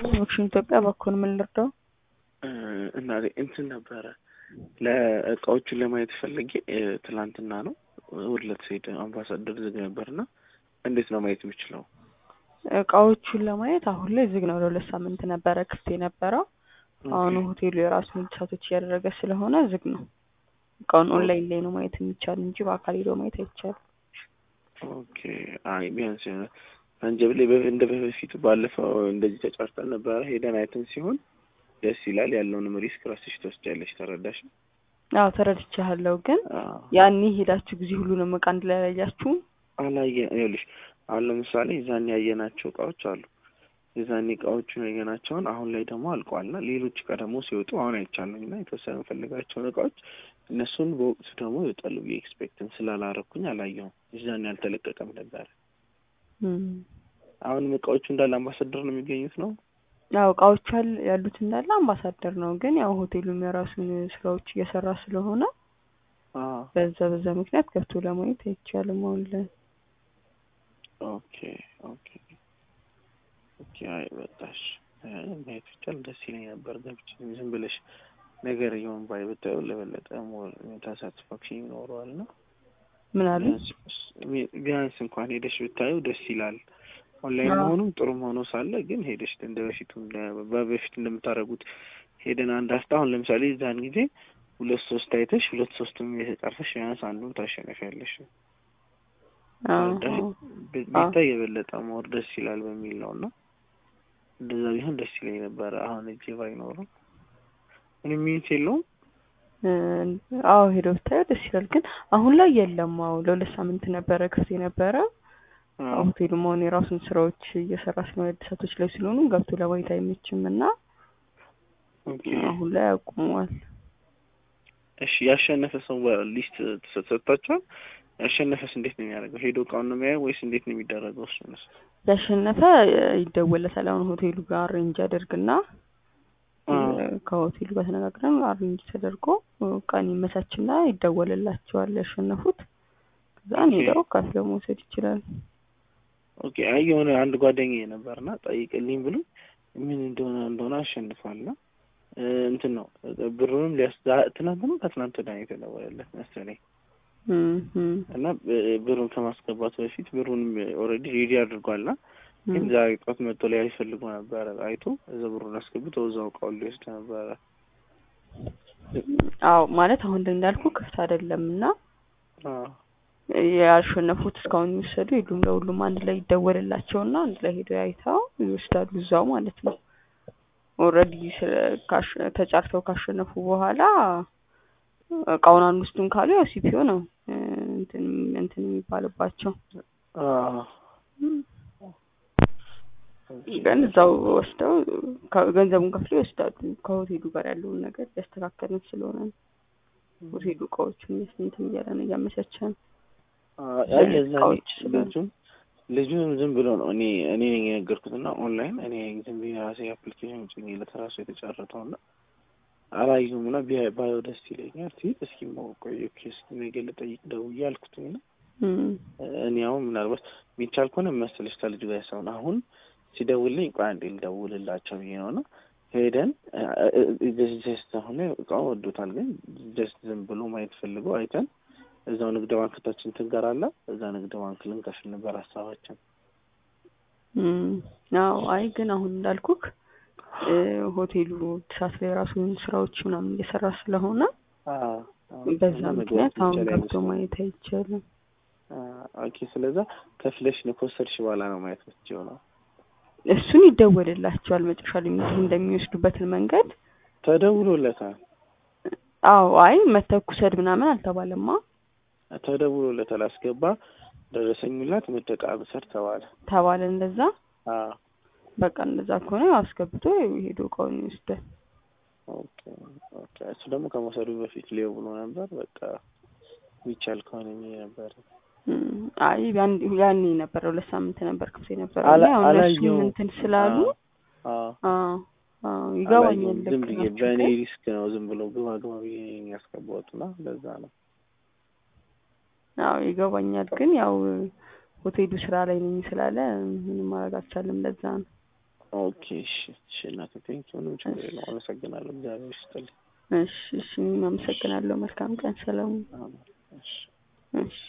ኦክሽን ኢትዮጵያ በኩል ምን ልርዳው? እና እንትን ነበረ ለእቃዎቹን ለማየት ፈልጌ ትላንትና ነው ሁለት ሴት አምባሳደር ዝግ ነበርና እንዴት ነው ማየት የምችለው? እቃዎቹን ለማየት አሁን ላይ ዝግ ነው። ለሁለት ሳምንት ነበረ ክፍት የነበረው። አሁን ሆቴሉ የራሱን እድሳቶች እያደረገ ስለሆነ ዝግ ነው። እቃውን ኦንላይን ላይ ነው ማየት የሚቻል እንጂ በአካል ሄዶ ማየት አይቻልም። ኦኬ አይ ቢያንስ የሆነ አንጀብ ላይ በ- እንደ በፊቱ ባለፈው እንደዚህ ተጫርተን ነበረ ሄደን አይተን ሲሆን ደስ ይላል። ያለውንም ሪስክ ራስሽ ትወስጃለሽ። ተረዳሽ? አዎ ተረድቻለሁ። ግን አዎ። ያኔ ሄዳችሁ ጊዜ ሁሉንም እቃ አንድ ላይ አላያችሁም? አላየ ይኸውልሽ አሁን ለምሳሌ የዛኔ ያየናቸው እቃዎች አሉ። የዛኔ እቃዎቹን ያየናቸውን አሁን ላይ ደግሞ አልቀዋልና ሌሎች እቃ ደግሞ ሲወጡ አሁን አይቻለኝ እና የተወሰነ የምፈልጋቸውን እቃዎች እነሱን በወቅቱ ደግሞ ይወጣሉ ብዬ ኤክስፔክትን ስላላረኩኝ አላየሁም። የዛኔ አልተለቀቀም ነበረ። እም። አሁንም እቃዎቹ እንዳለ አምባሳደር ነው የሚገኙት ነው። ያው እቃዎቹ ያል- ያሉት እንዳለ አምባሳደር ነው። ግን ያው ሆቴሉም የራሱን ስራዎች እየሰራ ስለሆነ አዎ በዛ በዛ ምክንያት ገብቶ ለማየት አይቻልም አሁን ላይ። ኦኬ ኦኬ ኦኬ። አይ በቃሽ አይ ማየት ብቻል ደስ ይለኝ ነበር። ገብቼ ዝም ብለሽ ነገር የሆን ባይ ብታየው ለበለጠ ሞር ሳቲስፋክሽን ይኖረዋል እና ምን አሉ? ቢያንስ- ቢያንስ እንኳን ሄደሽ ብታየው ደስ ይላል። ኦንላይን አዎ። መሆኑም ጥሩም ሆኖ ሳለ ግን ሄደሽ እንደ በፊቱ እንደ- በበፊት እንደምታደርጉት ሄደን አንድ አስታ አሁን ለምሳሌ እዛን ጊዜ ሁለት ሶስት አይተሽ ሁለት ሶስትም የተጠርፈሽ ቢያንስ አንዱን ታሸነፊያለሽ። አዎ ተረዳሽ? አዎ። ቤ- ቢታይ የበለጠ ሞር ደስ ይላል በሚል ነው እና እንደዛ ቢሆን ደስ ይለኝ ነበረ። አሁን እጄ ባይኖርም ምንም ሚንስ የለውም። እ፣ አዎ ሄዶ ብታየው ደስ ይላል። ግን አሁን ላይ የለም። አዎ ለሁለት ሳምንት ነበረ ክፍት የነበረ አዎ። ሆቴሉም አሁን የራሱን ስራዎች እየሰራ ስለሆነ እድሳቶች ላይ ስለሆኑ ገብቶ ለማየት አይመችም እና ኦኬ አሁን ላይ አቁመዋል። እሺ ያሸነፈ ሰው ሊስት ተሰጥቷቸዋል። ያሸነፈስ እንዴት ነው የሚያደርገው? ሄዶ እቃውን ነው የሚያየው ወይስ እንዴት ነው የሚደረገው? እሱንስ ያሸነፈ ይደወለታል። አሁን ሆቴሉ ጋር አሬንጅ ያደርግና አዎ። ከሆቴሉ ጋር ተነጋግረን አሬንጅ ተደርጎ ቀን ይመቻችና ይደወልላቸዋል ያሸነፉት። ከዛን ኦኬ። ሄደው ከፍለው መውሰድ ይችላል። ኦኬ አይ የሆነ አንድ ጓደኛዬ ነበርና ጠይቅልኝ ብሎ ምን እንደሆነ እንደሆነ አሸንፏልና እ፣ እንትን ነው ብሩንም ሊያስ ዛ- ትናንት ነው ከትናንት ወዲያ ነው የተደወለለት መሰለኝ እም፣ እም፣ እና ብ- ብሩን ከማስገባቱ በፊት ብሩንም ኦልሬዲ ሬዲ አድርጓልና ግን እም። ዛሬ ጠዋት መጥቶ ላይ ይፈልጉ ነበረ አይቶ እዛ ብሩን አስገብቶ እዛው እቃውን ሊወስድ ነበረ። አዎ ማለት አሁን ላይ እንዳልኩ ክፍት አይደለም እና አዎ ያሸነፉት እስካሁን የሚወሰዱ የሉም። ለሁሉም አንድ ላይ ይደወልላቸውና አንድ ላይ ሄደው አይተው ይወስዳሉ እዛው ማለት ነው። ኦልሬዲ ተጫርተው ካሸነፉ በኋላ እቃውን አንወስዱም ካሉ ያው ሲፒኦ ነው እ፣ እንትን እንትን የሚባልባቸው አዎ ግን እዛው ወስደው ከ- ገንዘቡን ከፍለው ይወስዳሉ። ከሆቴሉ ጋር ያለውን ነገር እያስተካከልን ስለሆነ ነው። ሆቴሉ እቃዎቹን እንትን እያለ ነው እያመቻቸ ነው። አይ የዛኔ እቃዎች ስለሆነ ልጁን ልጁን ዝም ብሎ ነው እኔ እኔ ነኝ የነገርኩትና ኦንላይን እኔ ዝም ብዬ ራሴ አፕሊኬሽን ጭኜለት ራሱ የተጫረተው እና አላየሁም እና ቢያ- ባየው ደስ ይለኛል ሲል እስኪ ቆይ ኦኬ እስኪ ነገ ልጠይቅ ደውዬ አልኩትኝ እና እም፣ እኔ አሁን ምናልባት የሚቻል ከሆነ መሰለሽ ከልጁ ጋር ሰውን አሁን ሲደውልልኝ ቆይ አንዴ ልደውልላቸው ብዬ ነው እና ሄደን ጀስት አሁን ላይ እቃውን ወዶታል፣ ግን ጀስት ዝም ብሎ ማየት ፈልጎ አይተን እዛው ንግድ ባንክታችን ትንገር አለ እዛ ንግድ ባንክ ልንከፍል ነበር ሀሳባችን። እም፣ አዎ አይ ግን አሁን እንዳልኩክ እ፣ ሆቴሉ እድሳት ላይ የራሱን ስራዎች ምናምን እየሰራ ስለሆነ አዎ፣ አዎ። በዛ እና መግባት ምክንያት አሁን ይቻላል ገብቶ ይመስላል። ማየት አይቻልም። ኦኬ ስለዛ ከፍለሽ ነው ከወሰድሽ በኋላ ነው ማየት ምትችይው ነው። እሱን ይደወልላቸዋል መጨረሻ ላይ ምን እንደሚወስዱበትን መንገድ። ተደውሎለታል አዎ አይ መተኩሰድ ምናምን አልተባለማ ተደውሎለታል። አስገባ ደረሰኙላት መደቃ ብሰር ተባለ። ተባለ እንደዛ። አዎ በቃ እንደዛ ከሆነ ያው አስገብቶ ሄዶ እቃውን ይወስዳል። ኦኬ ኦኬ። እሱ ደግሞ ከመውሰዱ በፊት ሊው ብሎ ነበር። በቃ የሚቻል ከሆነ የሚል ነበር። እም፣ አይ ያን- ያኔ ነበረ ሁለት ሳምንት ነበር ክፍት የነበረ አላ- ያው እነሱም አላየሁም። እንትን ስላሉ አዎ አዎ አዎ ይገባኛል። አላየሁም። ዝም ልክ ብዬ ናችሁ በእኔ ግን ሪስክ ነው ዝም ብሎ ግባ ግባ ብዬ የሚያስገባሁት እና ለዛ ነው። አዎ ይገባኛል። ግን ያው ሆቴሉ ስራ ላይ ነኝ ስላለ ምንም ማድረግ አልቻለም። ለዛ ነው። ኦኬ እሺ እሺ እናቴ ቴንኪው ምንም ችግር የለውም አመሰግናለሁ እግዚአብሔር ይስጥልኝ እሺ እሺ እኔም አመሰግናለሁ መልካም ቀን ሰላም አሜን እሺ እሺ